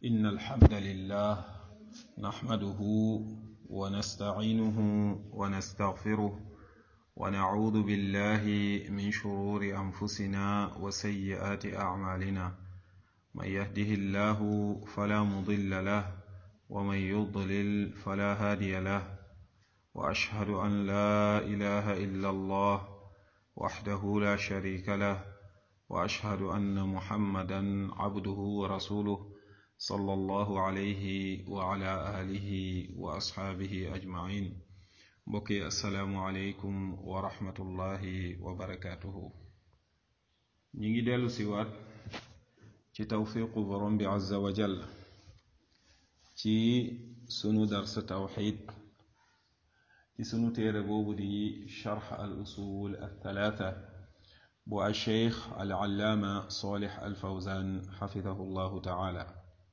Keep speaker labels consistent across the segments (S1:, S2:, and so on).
S1: إن الحمد لله نحمده ونستعينه ونستغفره ونعوذ بالله من شرور أنفسنا وسيئات أعمالنا من يهده الله فلا مضل له ومن يضلل فلا هادي له وأشهد أن لا إله إلا الله وحده لا شريك له وأشهد أن محمدا عبده ورسوله صلى الله عليه وعلى آله وأصحابه أجمعين بقي السلام عليكم ورحمة الله وبركاته نيجي ديلو سيوات ci tawfiqu borom bi azza wa jall ci sunu dars tawxid ci sunu téere boobu di charx al usul al thalatha bu al cheikh al allaama solix al fawzan xafidahu llahu taala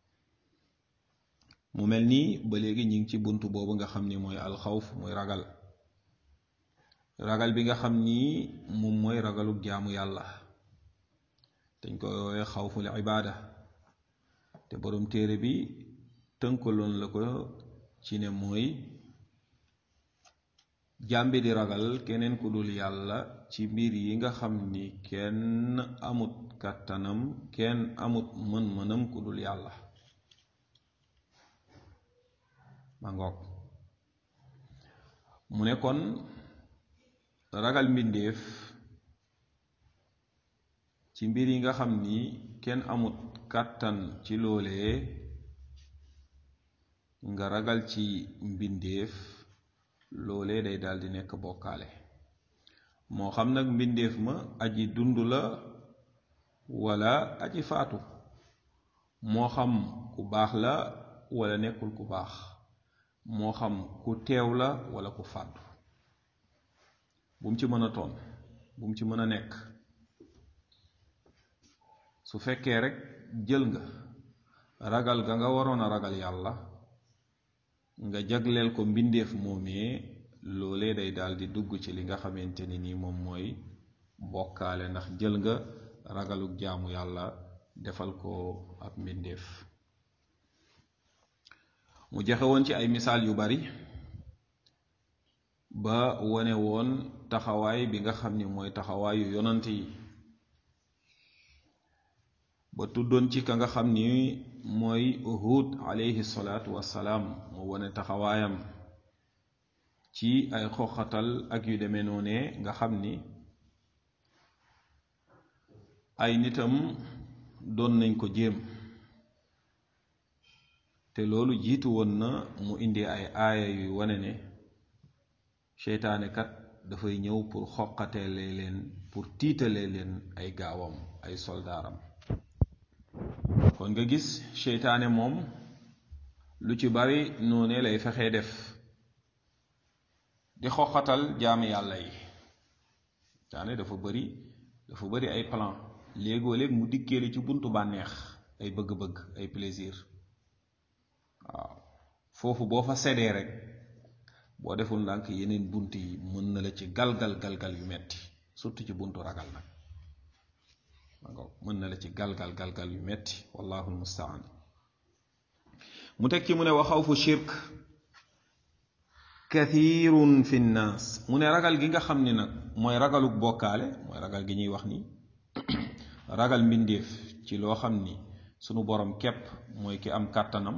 S1: mu mel ni ba léegi ñu ngi ci bunt boobu nga xam ni mooy alxawf mooy ragal ragal bi nga xam ni moom mooy ragalug jaamu yàlla dañ koy woowee xawful ibaada te boroom téere bi tënkaloon la ko ci ne mooy jàmbi di ragal keneen ku dul yàlla ci mbir yi nga xam ni kenn amut kàttanam kenn amut mën-mënam ku dul yàlla ma ngoog mu ne kon ragal mbindéef ci mbir yi nga xam ni kenn amut kàttan ci loolee nga ragal ci mbindéef loolee day daldi nekk bokkaale moo xam nag mbindéef ma aji dund la walla aji faatu moo xam ku baax la walla nekkul ku baax moo xam ku teew la walla ku fàddu bu mu ci mën a toon bu mu ci mën a nekk su fekkee rekk jël nga ragal ga nga waroon a ragal yàlla nga jagleel ko mbindeef moomee loolee day daldi dugg ci li nga xamante ni nii moom mooy bokkaale ndax jël nga ragaluk jaamu yàlla defal ko ab mbindeef mu joxe woon ci ay misaal yu bari ba wone woon taxawaay bi nga xam ni mooy taxawaayu yonant yi ba tuddoon ci ka nga xam ni mooy Huud alayhi salaatu wassalaam mu wone taxawaayam ci ay xoxatal ak yu demee noonee nga xam ni ay nitam doon nañ ko jéem te loolu jiitu woon na mu indi ay aaya yuy wane ne seytaane kat dafay ñëw pour xoqateele leen pour tiitale leen ay gaawam ay soldaaram kon nga gis seytaane moom lu ci bari noone lay fexee def di xoxatal jaami yàlla yi seytaane dafa bari dafa bari ay plan léegoo léeg mu dikkeeli ci buntu bànneex ay bëgg-bëgg ay plaisir waaw foofu boo fa seddee rek boo deful ndànk yeneen bunt yi mën na la ci galgal galgal yu metti surtout ci buntu ragal nag mën na la ci galgal galgal yu metti wallahu almustaan mu teg ci mu ne wa xawfu shirk kathirun fi nnaas mu ne ragal gi nga xam ni nag mooy ragaluk bokkaale mooy ragal gi ñuy wax ni ragal mbindeef ci loo xam ni sunu borom képp mooy ki am kàttanam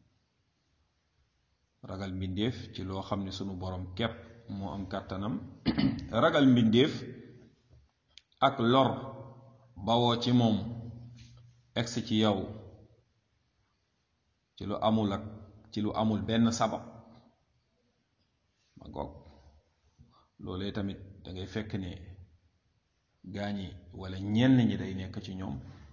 S1: ragal mbindeef ci loo xam ni sunu borom képp moo am kàttanam ragal mbindeef ak lor bawoo ci moom egsi ci yow ci lu amul ak ci lu amul benn sabab ma goog loolee tamit dangay fekk ne gaañi walla ñenn ñi day nekk ci ñoom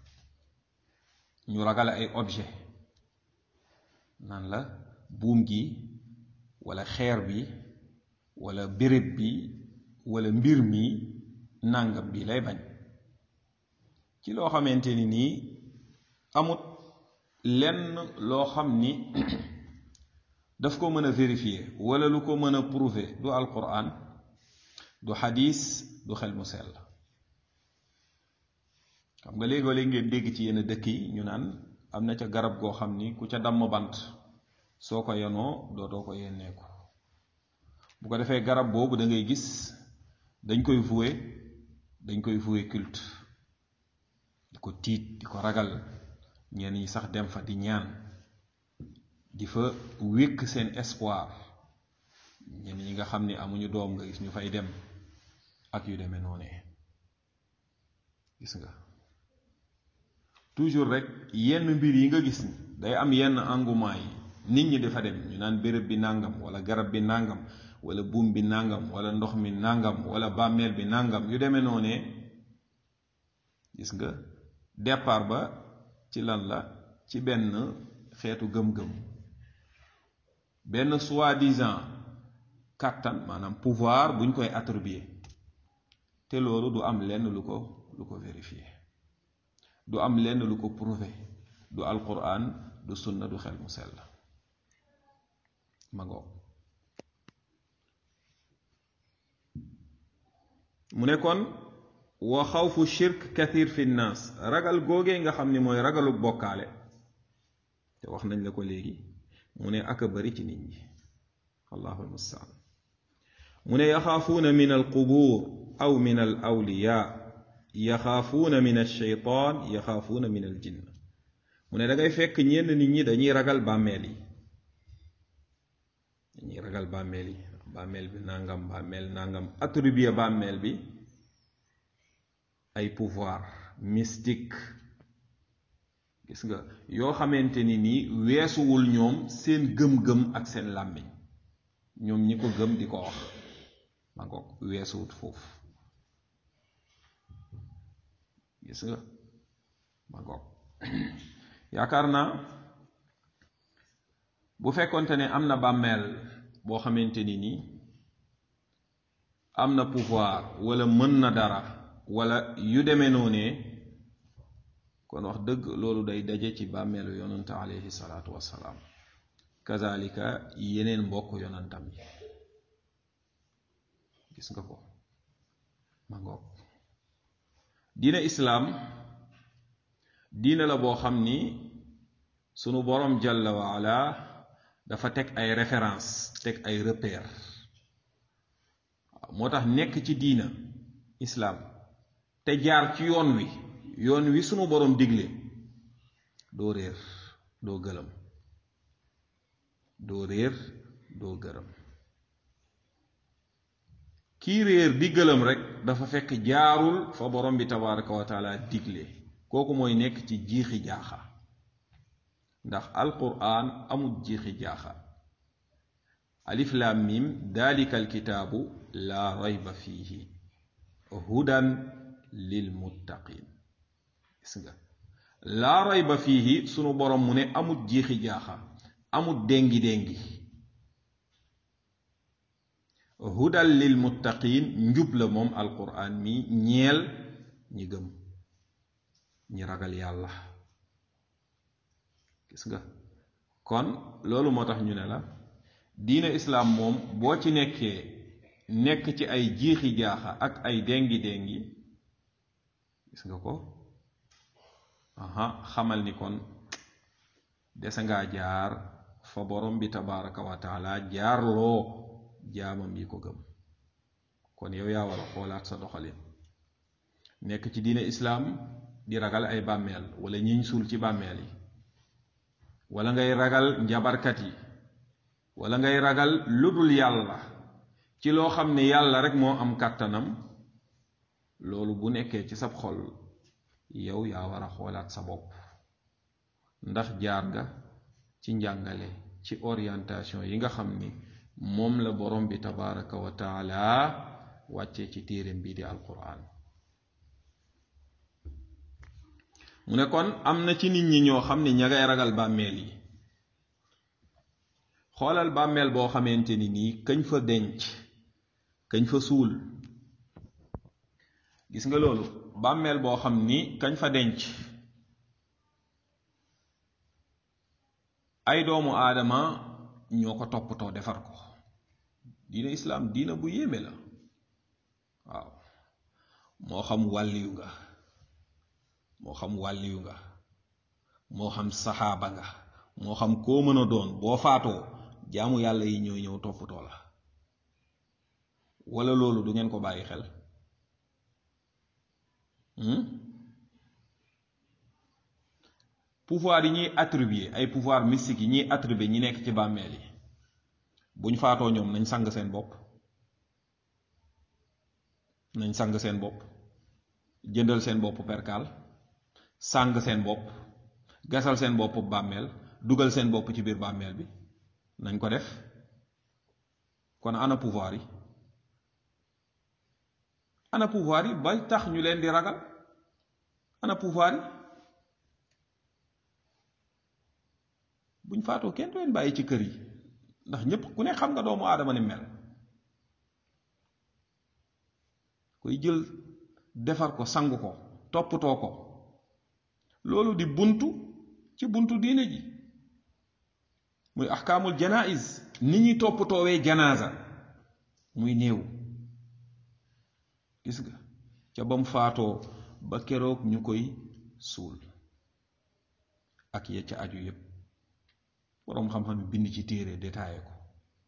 S1: ñu ragal ay objet naan la buum gi walla xeer bi walla béréb bi walla mbir mi nàngam bi lay bañ ci loo xamante ni nii amut lenn loo xam ni daf ko mën a vérifier walla lu ko mën a prouver du alquran du xadis du xel mu sell xam nga léegoo léeg ngeen dégg ci yenn dëkk yi ñu naan am na ca garab goo xam ni ku ca damm bant soo ko yenoo dootoo ko yenneeku bu ko defee garab boobu da ngay gis dañ koy voué dañ koy voué culte di ko tiit di ko ragal ñenn ñi sax dem fa di ñaan di fa wékk seen espoir ñenn ñi nga xam ni amuñu doom nga gis ñu fay dem ak yu demee noonee gis nga toujours rek yenn mbir yi nga gis ni day am yenn engouement yi nit ñi dafa dem ñu naan béréb bi nàngam wala garab bi nàngam wala buum bi nàngam wala ndox mi nàngam wala bàmmeel bi nàngam yu demee noonee gis nga départ ba ci lan la ci benn xeetu gëm-gëm benn soi-disant kàttan maanaam pouvoir buñ koy attribuer te loolu du am lenn lu ko lu ko vérifier du am lenn lu ko prouver du alquran du sunna du xel mu sell ma ngoog mu ne kon wa xawfu shirk kathir fi nnaas ragal googee nga xam ni mooy ragalu bokkaale te wax nañ la ko léegi mu ne aka bari ci nit ñi allahu almustaan mu ne yaxaafuuna min alqubuur aw min al awliya yaxaafuuna min alsheytaan yaxaafuuna min aljinn mu ne da ngay fekk ñenn nit ñi dañuy ragal bàmmeel yi dañuy ragal bàmmeel yi bàmmeel bi nangam bàmmeel nangam attribuer bàmmeel bi ay pouvoir mystique gis nga yoo xamante ni nii weesuwul ñoom seen gëm-gëm ak seen làmmiñ ñoom ñi ko gëm di ko wax ma ngoog weesuwut foofu gis nga ma ngoog yaakaar naa bu fekkonte ne am na bàmmeel boo xamante ni nii am na pouvoir wala mën na dara wala yu demee noonee kon wax dëgg loolu day daje ci bàmmeelu yonante alayhi salaatu wassalaam kazalika yeneen mbokk yonantam yi gis nga ko ma ngoog diina islaam diina la boo xam ni sunu borom jalla waala dafa teg ay référence teg ay repère waaw moo tax nekk ci diina islaam te jaar ci yoon wi yoon wi sunu borom digle doo réer doo gëlëm doo réer doo gërëm kii réer di gëlëm rek dafa fekk jaarul fa borom bi tabaraka wa taala digle kooku mooy nekk ci jiixi jaaxa ndax alquran amul jiixi jaaxa alif lam mim dalika alkitaabu laa rayba fiihi hudan lil muttaqin gis nga laa rayba fiihi sunu borom mu ne amul jiixi jaaxa amul déngi déngi hudan lil muttaqin njub la moom alquran mi ñeel ñi gëm ñi ragal yàlla gis nga kon loolu moo tax ñu ne la diina islaam moom boo ci nekkee nekk ci ay jiixi jaaxa ak ay déngi déngi gis nga ko aha xamal ni kon dese ngaa jaar fa borom bi tabaraka wa taala jaarloo jaamam yi ko gëm kon yow yaa war a xoolaat sa doxalin nekk ci diine islaam di ragal ay bàmmeel wala ñiñ suul ci bàmmeel yi wala ngay ragal njabarkat yi wala ngay ragal lu dul yàlla ci loo xam ne yàlla rek moo am kàttanam loolu bu nekkee ci sab xol yow yaa war a xoolaat sa bopp ndax jaar nga ci njàngale ci orientation yi nga xam ni moom la borom bi tabaraka wa taala wàccee ci téereem bii di alquran mu ne kon am na ci nit ñi ñoo xam ne ña ngay ragal bàmmeel yi xoolal bàmmeel boo xamante ni nii kañ fa denc kañ fa suul gis nga loolu bàmmeel boo xam ni kañ fa denc ay doomu aadama ñoo ko toppatoo defar ko diina islaam diina bu yéeme la waaw moo xam wàlliyu nga moo xam wàlliyu nga moo xam saxaaba nga moo xam koo mën a doon boo faatoo jaamu yàlla yi ñooy ñëw toppatoo la wala loolu du ngeen ko bàyyi xel pouvoir yi ñuy attribuer ay pouvoir mystique yi ñuy attribuer ñi nekk ci bàmmeel yi buñ faatoo ñoom nañ sang seen bopp nañ sang seen bopp jëndal seen bopp perkaal sang seen bopp gasal seen bopp bàmmeel dugal seen bopp ci biir bàmmeel bi nañ ko def kon ana pouvoir yi ana pouvoir yi ba tax ñu leen di ragal ana pouvoir yi buñ faatoo kenn du leen bàyyi ci kër yi ndax ñépp ku ne xam nga doomu aadama ni mel koy jël defar ko sang ko toppatoo ko loolu di buntu ci buntu diine ji muy ahkaamul janaiz ni ñuy toppatoowee janaasa muy néew gis nga ca bam faatoo ba keroog ñu koy suul ak ya ca aju yépp boroom xam-xam bind ci téere détaillé ko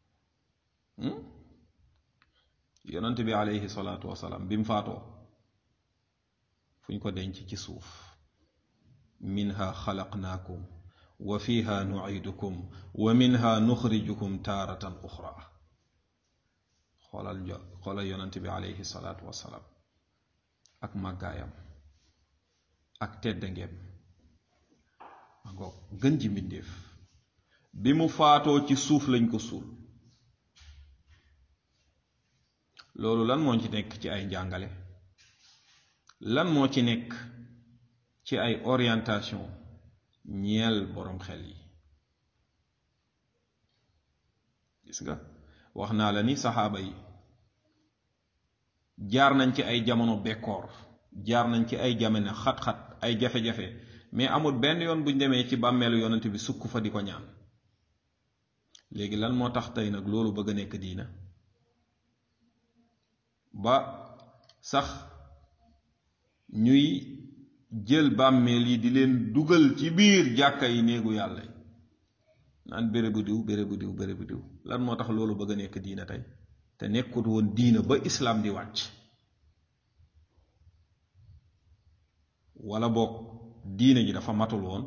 S1: yonent bi aleyhi salaatu wasalaam bi mu faatoo fu ñu ko denc ci suuf minha xalaqnaakum wa fiha nucidukum wa minha nuxrijukum taaratan uxra xoolal jo xoolal yonent bi aleyhi salaatu wasalaam ak màggaayam ak teddangeem ma ngoog gën ji mbindéef bi mu faatoo ci suuf lañ ko suul loolu lan moo ci nekk ci ay njàngale lan moo ci nekk ci ay orientation ñeel boroom xel yi gis nga wax naa la ni saxaaba yi jaar nañ ci ay jamono bekkoor jaar nañ ci ay jamono xat-xat ay jafe-jafe mais amul benn yoon buñ demee ci bàmmeelu yonent bi sukk fa di ko ñaan léegi lan moo tax tey nag loolu bëgg a nekk diina ba sax ñuy jël bàmmeel yi di leen dugal ci biir jàkka yi néegu yàlla yi naan béré bu diw béré bu diw béré bu diw lan moo tax loolu bëgg a nekk diina tey te nekkut woon diina ba islaam di wàcc wala boog diina ji dafa matul woon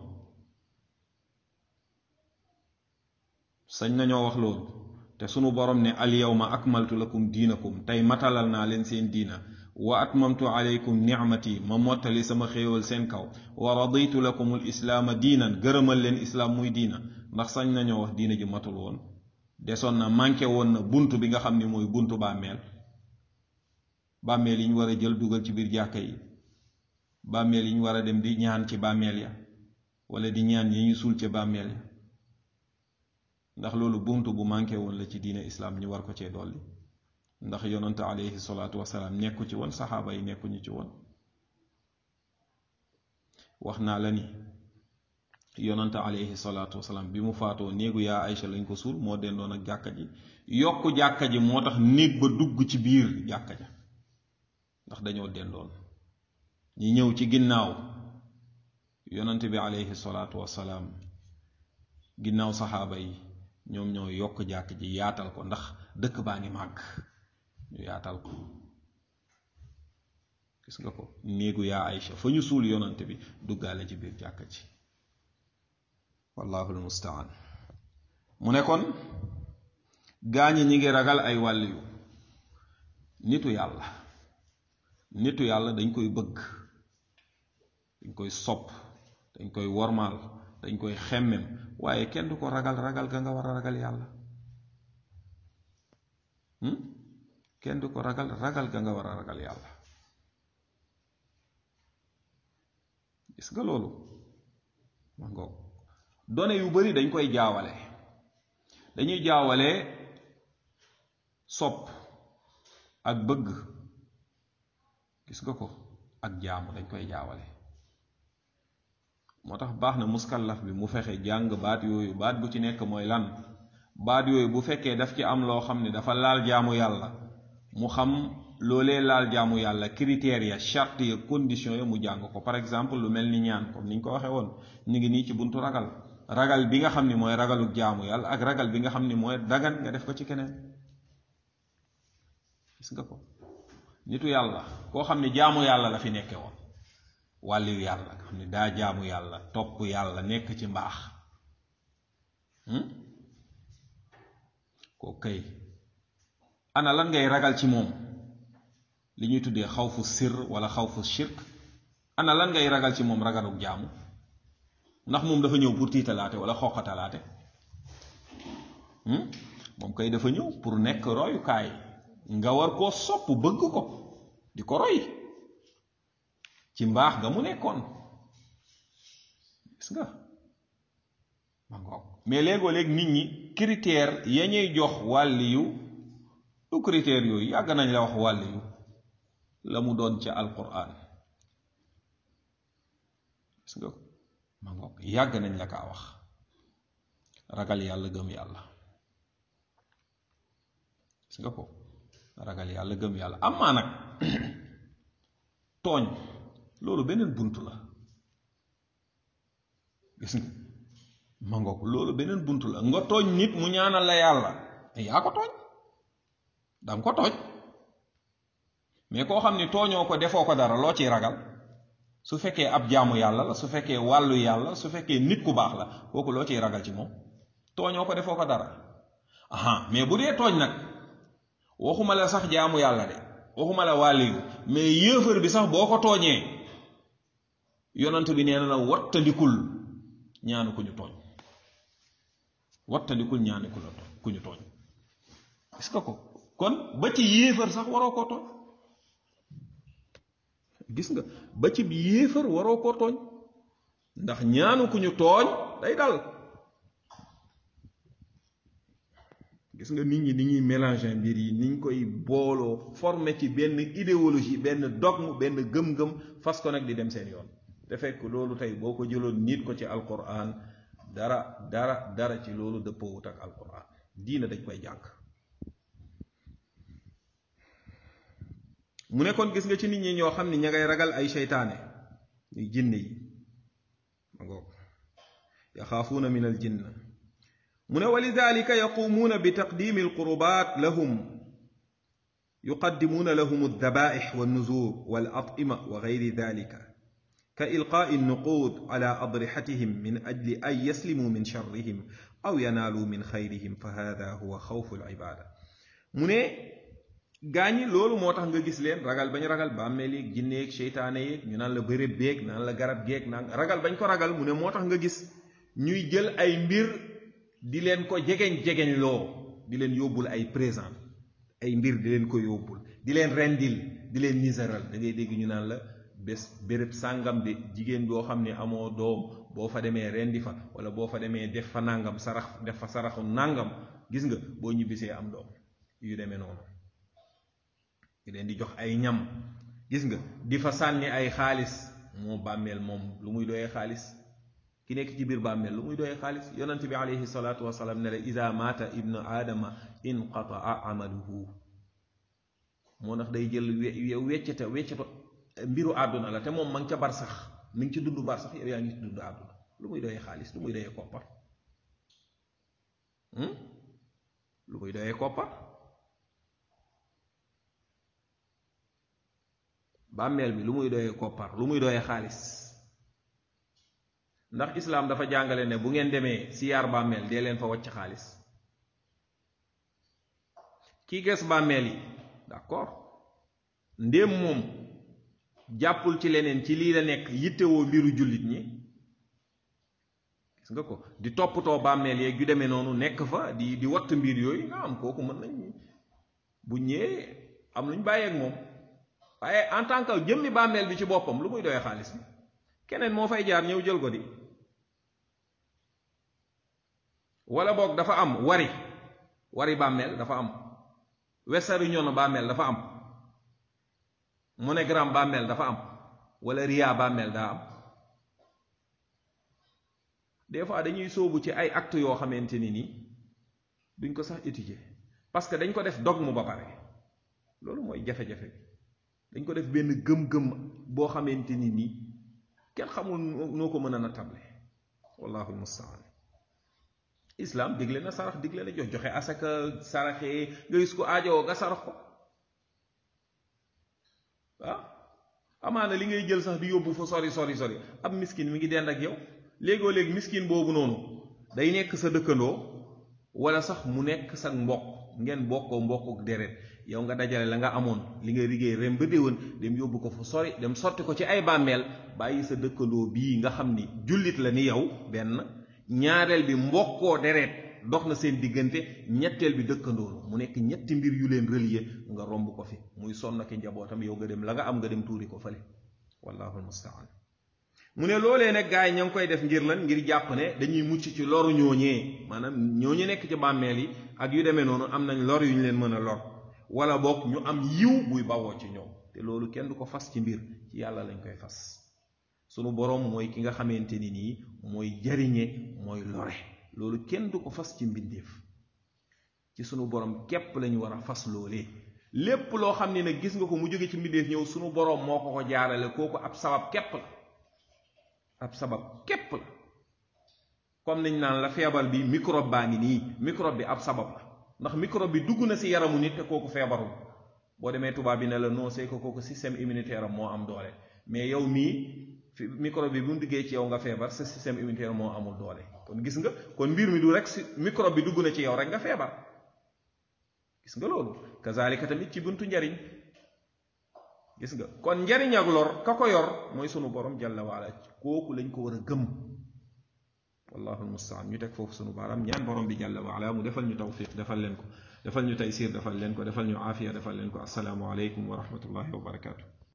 S1: sañ nañoo wax loolu te sunu borom ne al yawma akmaltu lakum diinakum tey matalal naa leen seen diina wa atmamtu alaykum nicmati ma mottali sama xéewal seen kaw wa raditu lakum al islaama diinan gërëmal leen islaam muy diina ndax sañ nañoo wax diina ji matul woon desoon na manqué woon na bunt bi nga xam ne mooy buntu bàmmeel bàmmeel yi ñu war a jël dugal ci biir jàkka yi bàmmeel yi ñu war a dem di ñaan ci bàmmeel ya wala di ñaan yi ñu suul ci bàmmeel ya ndax loolu bunt bu manqué woon la ci diine islaam ñu war ko cee dolli ndax yonante alayhi salaatu wasalaam nekku ci woon saxaaba yi nekkuñu ci woon wax naa la ni yonante alayhi salaatu wasalaam bi mu faatoo néegu yaa Aysa lañ ko suul moo dendoon ak jàkka ji yokk jàkka ji moo tax néeg ba dugg ci biir jàkka ja ndax dañoo dendoon ñi ñëw ci ginnaaw yonante bi alayhi salaatu wasalaam ginnaaw saxaaba yi ñoom ñoo yokk jàkk ji yaatal ko ndax dëkk baa ngi màgg ñu yaatal ko gis nga ko néegu yaa Aïcha fa ñu suul yonante bi duggaale ci biir jàkk ji wallahu almustaan mu ne kon gaañi ñi ngi ragal ay wàll yu nitu yàlla nitu yàlla dañ koy bëgg dañ koy sopp dañ koy wormaal dañ koy xemmem waaye kenn du ko ragal ragal ga nga war a ragal yàlla kenn du ko ragal ragal ga nga war a ragal yàlla gis nga loolu ma ngoog done yu bari dañ koy jaawale dañuy jaawale sopp ak bëgg gis nga ko ak jaamu dañ koy jaawale moo tax baax na muskallaf bi mu fexe jàng baat yooyu baat bu ci nekk mooy lan baat yooyu bu fekkee daf ci am loo xam ne dafa laal jaamu yàlla mu xam loolee laal jaamu yàlla critères ya charte ya condition ya mu jàng ko par exemple lu mel ni ñaan comme ni ñu ko waxee woon ñu ngi nii ci buntu ragal ragal bi nga xam ni mooy ragalu jaamu yàlla ak ragal bi nga xam ni mooy dagan nga def ko ci keneen gis nga ko nitu yàlla koo xam ni jaamu yàlla la fi nekke woon wàlliyu yàlla nga xam ni daa jaamu yàlla topp yàlla nekk ci mbaax koo kay ana lan ngay ragal ci moom li ñuy tuddee xawfu sir wala xawfu shirk ana lan ngay ragal ci moom ragaluk jaamu ndax moom dafa ñëw pour tiitalaate wala xoqatalaate moom kay dafa ñëw pour nekk royukaay nga war koo sopp bëgg ko di ko roy ci mbaax nga mu nekkoon gis nga ma ngoog mais léegoo léeg nit ñi critère ya ñuy jox wàlliyu du critère yooyu yàgg nañ la wax wàlliyu la mu doon ca alquran gis nga ma ngoog yàgg nañ la kaa wax ragal yàlla gëm yàlla gis nga ko ragal yàlla gëm yàlla amaa nag tooñ loolu beneen bunt la gis nga ma ngoog loolu beneen bunt la nga tooñ nit mu ñaanal la yàlla yaa ko tooñ danga ko tooñ mais koo xam ni tooñoo ko defoo ko dara loo ciy ragal su fekkee ab jaamu yàlla la su fekkee wàllu yàlla su fekkee nit ku baax la kooku loo ciy ragal ci moom tooñoo ko defoo ko dara aha mais bu dee tooñ nag waxuma la sax jaamu yàlla de waxuma la wàlliyu mais yéefar bi sax boo ko tooñee yonant bi nee na la wattandikul ñaanu ku ñu tooñ wattandikul ñaanu ku la ku ñu tooñ est-ce que ko kon ba ci yéefar sax waroo koo tooñ gis nga ba ci yéefar waroo koo tooñ ndax ñaanu ku ñu tooñ day dal gis nga nit ñi ni ñuy mélanger mbir yi niñ koy booloo former ci benn idéologie benn dogme benn gëm-gëm fas ko nag di dem seen yoon te fekk loolu tey boo ko jëloon nit ko ci alquran dara dara dara ci loolu dëppoowut ak alquran diina dañ koy jàng mu ne kon gis nga ci nit ñi ñoo xam ne ña ngay ragal ay seytaane ñuy jinne yi ma ngoog yaxaafuuna min al jinna mu ne walidalika yaqumuuna bi taqdimi alqurubat lahum yuqaddimuuna lahum aldabaix wannuzur walatima wa gayri dalika ka ilqaai alnuqud ala adrixatihim min ajli an yaslimuu min sharrihim aw yanaaluu min xayrihim fa hada huwa xawfu alibada mu ne gaañi loolu moo tax nga gis leen ragal bañ ragal bàmmeel yeeg jinne yeeg seytaane yeeg ñu naan la bërëb beeg naan la garab geeg naan ragal bañ ko ragal mu ne moo tax nga gis ñuy jël ay mbir di leen ko jegeñ jegeñ loo di leen yóbbul ay présent ay mbir di leen ko yóbbul di leen rendil di leen nisaral da ngay dégg ñu naan la bés béréb sàngam de jigéen boo xam ne amoo doom boo fa demee rendi fa wala boo fa demee def fa nàngam sarax def fa saraxu nàngam gis nga boo ñibbisee am doom yu demee noonu di leen di jox ay ñam gis nga di fa sànni ay xaalis moo bàmmeel moom lu muy doyee xaalis ki nekk ci biir bàmmeel lu muy doyee xaalis yonent bi alayhi salaatu wasalaam ne la ida maata ibnu aadama inqataa amaluhu moo tax day jël weccete wecceto mbiru àdduna la te moom ma ngi ca bar sax mi ngi ci dund bar sax yow yaa ngi ci dund àdduna lu muy doyee xaalis lu muy doyee koppar lu muy doyee koppar bàmmeel bi lu muy doyee koppar lu muy doyee xaalis ndax islaam dafa jàngale ne bu ngeen demee siyaar bàmmeel dee leen fa wàcc xaalis kii ges bàmmeel yi d'accord ndéem moom jàppul ci leneen ci lii la nekk yittewoo mbiru jullit ñi gis nga ko di toppatoo bàmmeel yeeg yu demee noonu nekk fa di di watt mbir yooyu nga am kooku mën nañ bu ñëwee am luñ bàyyeeg moom waaye en tant que jëmmi bàmmeel bi ci boppam lu muy doyee xaalis bi keneen moo fay jaar ñëw jël ko di wala boog dafa am wari wari bàmmeel dafa am wesaru ñono bàmmeel dafa am monogramme bàmmeel dafa am wala ria bàmmeel daa am des fois dañuy sóobu ci ay actes yoo xamante ni nii duñ ko sax étudier parce que dañ ko def dogme ba pare loolu mooy jafe-jafe bi dañ ko def benn gëm-gëm boo xamante ni nii kenn xamul noo ko mën a natable wallahu almustaan islam digle na sarax digle na jox joxe asaka saraxee nga gis ko aajowoo nga sarax ko ah amaana li ngay jël sax di yóbbu fa sori sori sori ab miskin mi ngi dend ak yow léegoo léegi miskin boobu noonu day nekk sa dëkkandoo wala sax mu nekk sa mbokk ngeen bokkoo mbokku deret yow nga dajale la nga amoon li nga liggéey ren ba déwén dem yóbbu ko fa sori dem sotti ko ci ay bàmmeel bàyyi sa dëkkandoo bii nga xam ni jullit la ni yow benn ñaareel bi mbokkoo deret dox na seen diggante ñetteel bi dëkkandoo mu nekk ñetti mbir yu leen relier nga romb ko fi muy sonn ki njabootam yow nga dem la nga am nga dem tuuri ko fële wallahu almustaan mu ne loolee nag gars yi ña ngi koy def ngir lan ngir jàpp ne dañuy mucc ci loru ñooñee maanaam ñooñu nekk ci bàmmeel yi ak yu demee noonu am nañ lor yu ñu leen mën a lor wala boog ñu am yiw buy bawoo ci ñoom te loolu kenn du ko fas ci mbir ci yàlla lañ koy fas sunu boroom mooy ki nga xamante ni nii mooy jariñe mooy lore loolu kenn du ko fas ci mbindeef ci sunu boroom képp lañu war a fas loolee lépp loo xam ne nag gis nga ko mu jóge ci mbindeef ñëw sunu boroom moo ko ko jaarale kooku ab sabab képp la ab sabab képp la comme niñ naan la feebar bi microbe baa ngi nii microbe bi ab sabab la ndax microbe bi dugg na ci yaramu nit te kooku feebarul boo demee tubaab bi ne la non c'est que kooku système immunitaire am moo am doole mais yow mii fi microbe bi bu mu duggee ci yow nga feebar sa système immunitaire moo amul doole kon gis nga kon mbir mi du rek si microbe bi dugg na ci yow rek nga feebar gis nga loolu kazalika tamit ci buntu njariñ gis nga kon njariñ ak lor ka ko yor mooy sunu borom jalla waala kooku lañ ko war a gëm wallahu almustaan ñu teg foofu sunu baaraam ñaan borom bi jalla waala mu defal ñu tawfiq defal leen ko defal ñu taysir defal leen ko defal ñu aafiya defal leen ko assalaamu aleykum wa rahmatullahi wa barakaatu